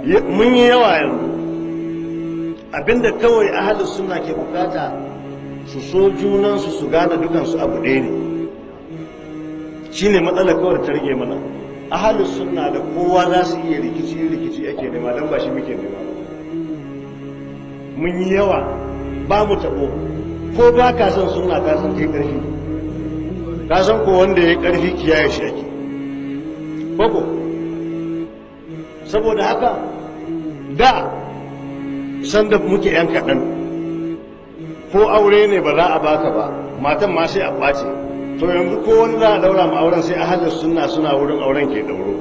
mun yi yawa yanzu abinda kawai ahalus suna ke bukata su so junansu su gane dukansu abu ɗaya ne shine matsalar kawai ta rage mana ahalus suna da kowa za su iya rikici rikici ake nema don ba shi muke nema mun yi yawa ba mu taɓo ko ba ka san suna ka san kai ƙarfi ka san ko wanda ya ƙarfi kiyaye shi ake koko saboda haka da sanda muke yan kaɗan ko aure ne ba za a baka ba matan ma sai a ɓace to yanzu ko wani za a daura ma auren sai ahalar suna suna wurin auren ke dauro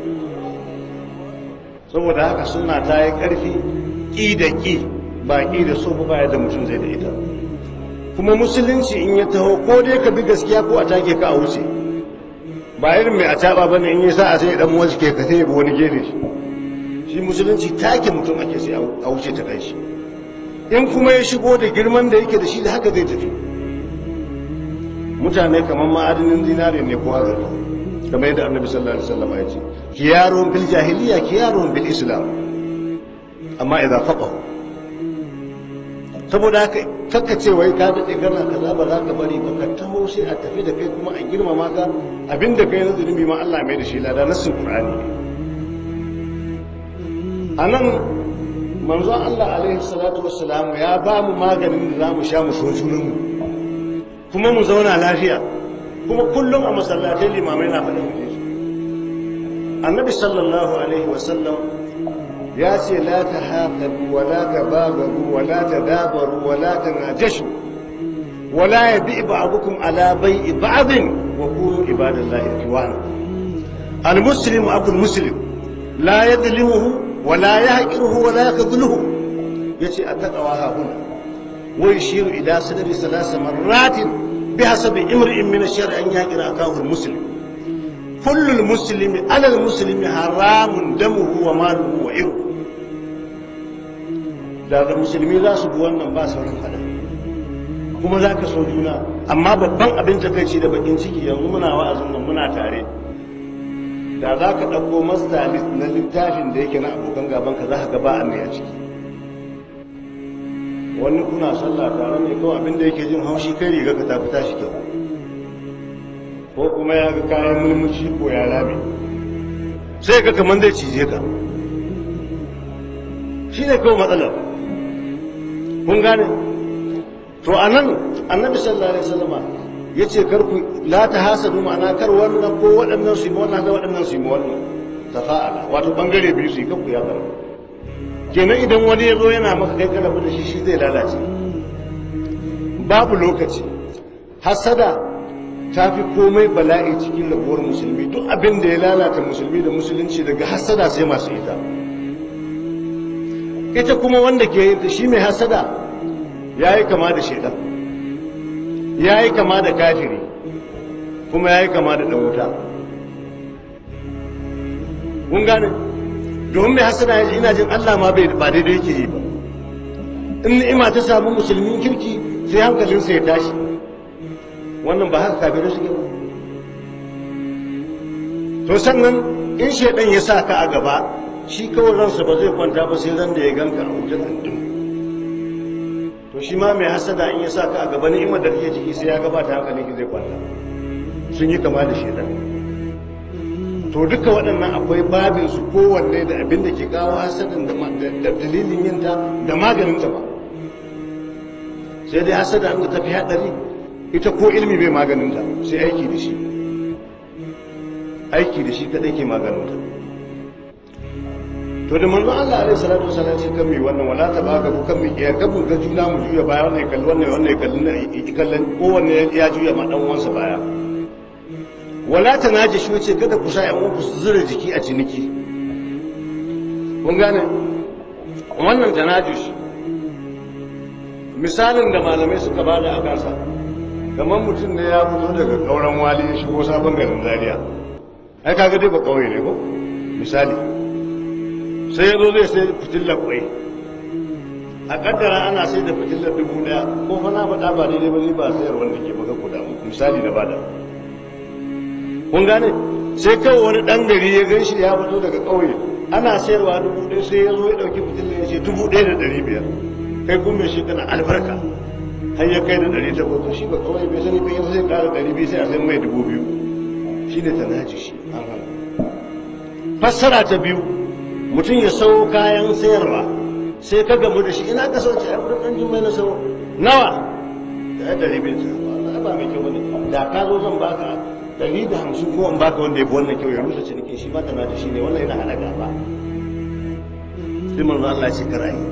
saboda haka suna ta yi ƙarfi ƙi da ƙi ba ƙi da so ba yadda mutum zai da ita kuma musulunci in ya taho ko dai ka bi gaskiya ko a take ka a wuce ba irin mai a taɓa ba ne in yi sa'a sai dan wasu ke ka sai ya wani gefe shi shi musulunci take mutum ake sai a wuce ta kai shi in kuma ya shigo da girman da yake da shi da haka zai tafi mutane kamar ma'adinin zinare ne ko azurfa kamar yadda annabi sallallahu alaihi wasallam ya ce kiyarun bil jahiliya kiyarun bil islam amma idan faqahu saboda haka kakka ce wai ka daɗe kana kaza ba za ka bari ba ka taho sai a tafi da kai kuma a girmama ka abinda kai na zunubi ma Allah mai da shi lada nassin Qur'ani a nan manzon Allah alaihi salatu wassalam ya ba mu maganin da za mu sha mu so junanmu kuma mu zauna lafiya kuma kullum a masallatai limamai na faɗin shi annabi sallallahu alaihi wasallam ya ce la ta haƙaru wa la ta bagaru wa la ta dabaru wa la ta najashu wa la ya bi ba'dukum ala bai'i ba'din wa kunu ibadallahi ikhwana al muslimu akul muslim la yadlimuhu wa la yahqiruhu wa la yakhdhuluhu yace attaqwa ha huna wa yushiru ila sadri salasa marratin bihasabi imri'in min ash-shar'i an yaqira akahu al muslim كل المسلم على المسلم حرام دمه وماله وعرضه da da musulmi za su bi wannan ba sauran fada kuma za ka so juna amma babban abin takaici da bakin ciki yanzu muna wa'azin nan muna tare da za ka ɗauko master list na littafin da yake na abokan gaban ka za ka ga ba a mai a ciki wani kuna sallah tare ne kawai abin da yake jin haushi kai riga ka tafi tashi kyau ko kuma ya ga kayan mulmushi ko ya rame sai ka kamar zai cije ka shi ne kawai matsalar kun gane to a nan annabi sallallahu alaihi wasallama ya ce kar ku la ta hasadu ma'ana kar wannan ko waɗannan su yi wannan da waɗannan su yi wannan tafa'ala wato bangare biyu su yi kanku ya zara kenan idan wani ya zo yana maka kai karabu da shi shi zai lalace babu lokaci hasada ta fi komai bala'i cikin rabuwar musulmi duk abin da ya lalata musulmi da musulunci daga hasada sai masu ita ita kuma wanda ke yin shi mai hasada ya yi kama da shaidan ya yi kama da kafiri kuma ya yi kama da ɗauta kun gane domin mai hasada ya ina jin allah ma ba daidai yake yi ba in ni'ima ta samu musulmin kirki sai hankalinsa ya tashi wannan ba haka kafirai suke ba to sannan in shaidan ya sa ka a gaba shi kawai ransa ba zai kwanta ba sai ran da ya ganka a wutar ɗin to shi ma mai hasada in ya sa ka a gaba ni'imar da kake ciki sai ya gabata hankalin ki zai kwanta sun yi kama da shaidan to duka waɗannan akwai babin su kowanne da abin da ke kawo hasadan da dalilin yinta da maganin ta ba sai dai hasada an tafi haɗari ita ko ilmi bai maganinta sai aiki da shi aiki da shi kadai ke maganinta to da manzo Allah alaihi salatu wasallam sai kan mi wannan wala ta baka ku kan mi ya gabu ga juna mu juya baya wannan ya kalli wannan wannan ya kalli na kallon kowanne ya juya ma dan uwansa baya wala ta naji shi wace kada ku sa yan uwanku su zura jiki a ciniki kun gane wannan tanajush misalin da malamai suka bada a kansa kamar mutum ne ya fito daga kauran wali ya shigo sabon garin zaria ai kaga dai ba kauye ne ko misali sai ya zo zai sai fitilar kwai a kaddara ana sai da fitilar dubu daya ko fa na faɗa ba daidai ba ni ba sayar wanda ke baka kuda misali na bada kun gane sai kawai wani ɗan gari ya gan shi ya fito daga ƙauye ana sayarwa dubu ɗaya sai ya zo ya ɗauki mutum ya ce dubu ɗaya da ɗari biyar kai kun mai shi kana albarka har ya kai da ɗari takwas to shi ba ƙauye bai sani bai sai ƙara ɗari biyu sai a san mai dubu biyu shi ne tanaji shi an hana fassara ta biyu mutum ya sau kayan sayarwa sai ka gamu da shi ina ka sauce a wurin ɗan jimai na sau nawa da ya ɗari biyu sai ba mai kyau bane da ka zo zan baka ɗari da hamsin ko in baka wanda ya fi wannan kyau ya rusa cinikin shi ba ta nata shi ne wannan yana hana gaba sai manzo Allah ce kara yi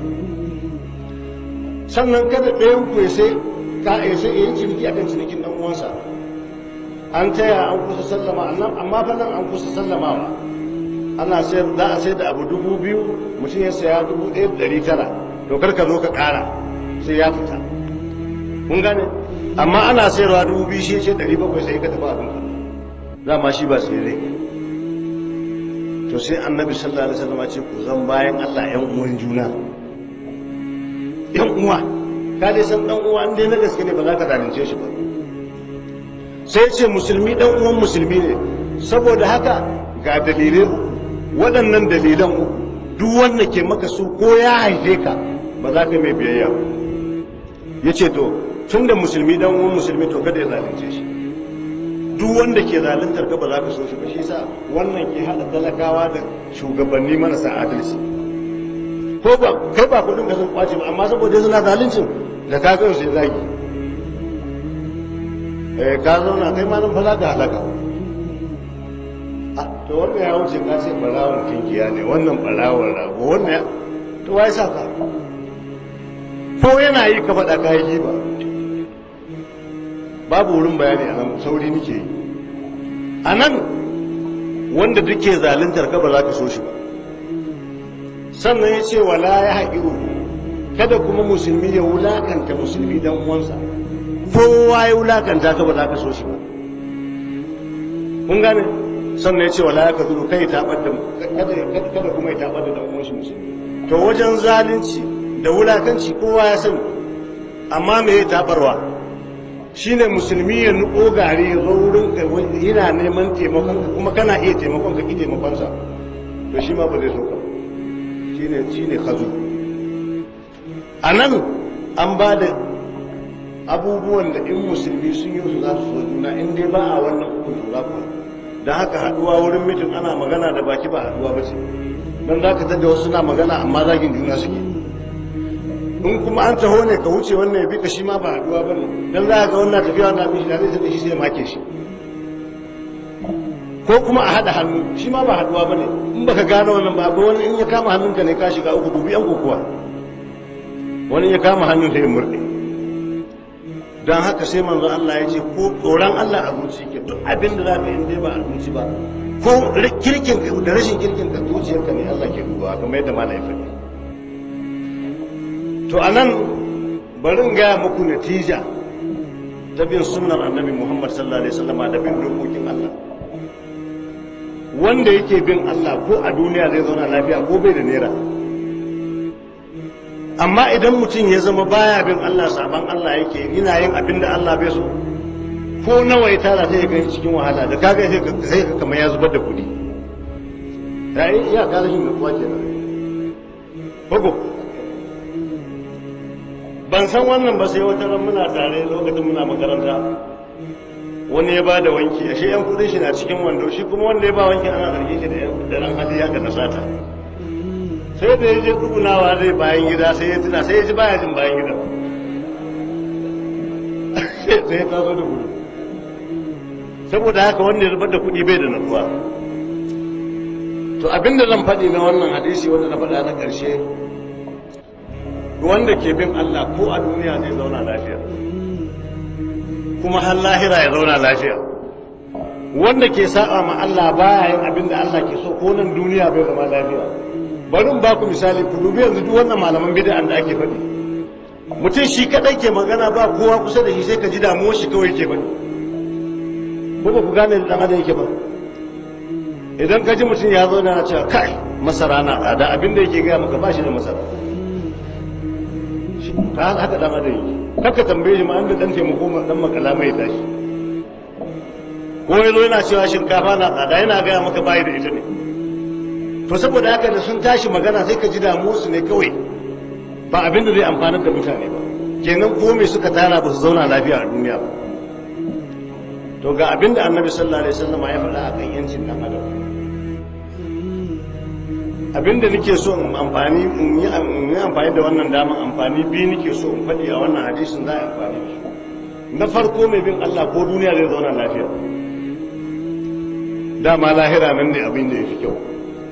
sannan kada ɗayan ku ya sai ka ya sai yayin ciniki akan cinikin dan uwansa an taya an kusa sallama annan amma fa nan an kusa sallamawa ana sayar za a sayar da abu dubu biyu mutum ya saya dubu ɗaya da ɗari tara to kar ka zo ka ƙara sai ya fita kun gane amma ana sayarwa dubu biyu shi ce ɗari bakwai sai ka tafi abin ka dama shi ba sai rai to sai annabi sallallahu alaihi wasallam ce ku zan bayan Allah ƴan uwan juna ƴan uwa ka dai san dan uwa in dai na gaske ne ba za ka zalunce shi ba sai ce musulmi dan uwan musulmi ne saboda haka ga dalilai waɗannan dalilan uku duk wanda ke maka su ko ya haife ka ba za ka mai biyayya ba ya ce to tun da musulmi dan uwan musulmi to kada ya zalunce shi duk wanda ke zaluntar ka ba za ka so shi ba shi sa wannan ke hada talakawa da shugabanni marasa adalci ko ba kai ba kudin ka sun kwace ba amma saboda suna zaluncin da ka ga sai zagi eh ka zauna kai ma nan fa za ka halaka ah to wannan ya wuce ka ce barawon kinkiya ne wannan barawon rago wannan to wai sa ka ko yana yi ka faɗa ka yi ba babu wurin bayani a nan sauri nake yi a nan wanda duke zaluntar ka ba za ka so shi ba sannan ya ce wala ya haƙiru kada kuma musulmi ya wulakanta musulmi dan uwansa kowa ya wulakanta ka ba za ka so shi ba kun gane sannan ya ce wala ya ka zuru kai taɓar da kada kuma ya taɓar da dan uwan shi musulmi to wajen zalunci da wulakanci kowa ya sani amma me ya taɓarwa shine musulmi ya nuko gari ya zo wurin ka yana neman taimakon ka kuma kana iya taimakon ka ki taimakon sa to shi ma ba zai so ka shine shine khazu anan an ba da abubuwan da in musulmi sun yi su za su so juna in dai ba a wannan hukun to za ku dan haka haduwa wurin mitin ana magana da baki ba haduwa ba ce dan za ka tada wasu suna magana amma zagin juna suke in kuma an taho ne ka wuce wannan ya bi ka shi ma ba haduwa ba ne don za a ga wannan tafiya wannan abin shi da zai tafi shi sai make shi ko kuma a haɗa hannu shi ma ba haduwa ba ne in baka gane wannan ba wani in ya kama hannunka ne ka shiga uku dubi yan kokowa wani ya kama hannun sai ya murɗe don haka sai manzo Allah ya ce ko tsoron Allah a zuci ke duk abin da za ka yi dai ba a zuci ba ko kirkin da rashin kirkin ka zuciyarka ne Allah ke dubawa kamar yadda malai faɗi to a nan barin gaya muku natija ta bin sunnar annabi muhammad sallallahu alaihi wasallam da bin dokokin allah wanda yake bin allah ko a duniya zai zauna lafiya ko bai da naira amma idan mutum ya zama baya bin allah saban allah yake yana yin abin da allah bai so ko nawa ya tara sai ya gani cikin wahala da kaga sai ka kamar ya zubar da kuɗi ya yi iya ka rashin nutsuwa kenan ko ban san wannan ba sai wata ran muna tare lokacin muna makaranta wani ya ba da wanki ashe yan kudin shi na cikin wando shi kuma wanda ya ba wanki ana zargin shi da ran hali ya na sata sai da ya je tsugunawa zai bayan gida sai ya tuna sai ya ji baya jin bayan gida sai ya taso da gudu saboda haka wanda ya zubar da kuɗi bai da natsuwa to abinda zan faɗi na wannan hadisi wanda na faɗa na ƙarshe wanda ke bin Allah ko a duniya zai zauna lafiya kuma har lahira ya zauna lafiya wanda ke sa'a ma Allah baya yin abin da Allah ke so ko nan duniya bai zama lafiya bari in baku misali ku dubi yanzu duk wannan malaman bid'an da ake faɗi mutum shi kadai ke magana ba kowa kusa da shi sai ka ji damuwar shi kawai ke faɗi ko ba ku gane da dan adam yake ba idan ka ji mutum ya zo na cewa kai masara na tsada abin da yake gaya maka ba shi da masara ta haka dan adam yake kaka tambaye shi ma an da dan taimako ma dan makala mai tashi ko ya zo yana cewa shinkafa na tsada yana gaya maka bayi da ita ne to saboda haka da sun tashi magana sai ka ji damuwarsu ne kawai ba abin da zai amfanar da mutane ba kenan ko me suka tara ba su zauna lafiya a duniya ba to ga abin da annabi sallallahu alaihi wasallam ya faɗa akan yancin dan adam abin da nake so in amfani in yi amfani da wannan daman amfani biyu nake so in faɗi a wannan hadisin za a amfani da shi na farko mai bin Allah ko duniya zai zauna lafiya dama lahira nan ne abin da ya fi kyau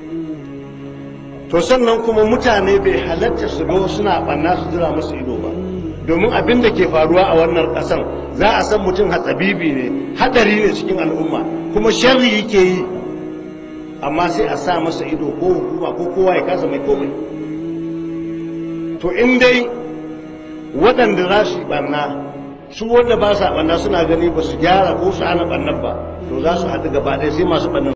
to sannan kuma mutane bai halatta su ga suna ɓanna su jira musu ido ba domin abin da ke faruwa a wannan ƙasan za a san mutum hatsabibi ne hadari ne cikin al'umma kuma sharri yake yi amma sai a sa masa ido ko hukuma ko kowa ya kasa mai komai to in dai waɗanda za su yi ɓanna su wanda ba sa ɓanna suna gani ba su gyara ko su hana ɓannan ba to za su haɗu gaba ɗaya sai masu ɓannan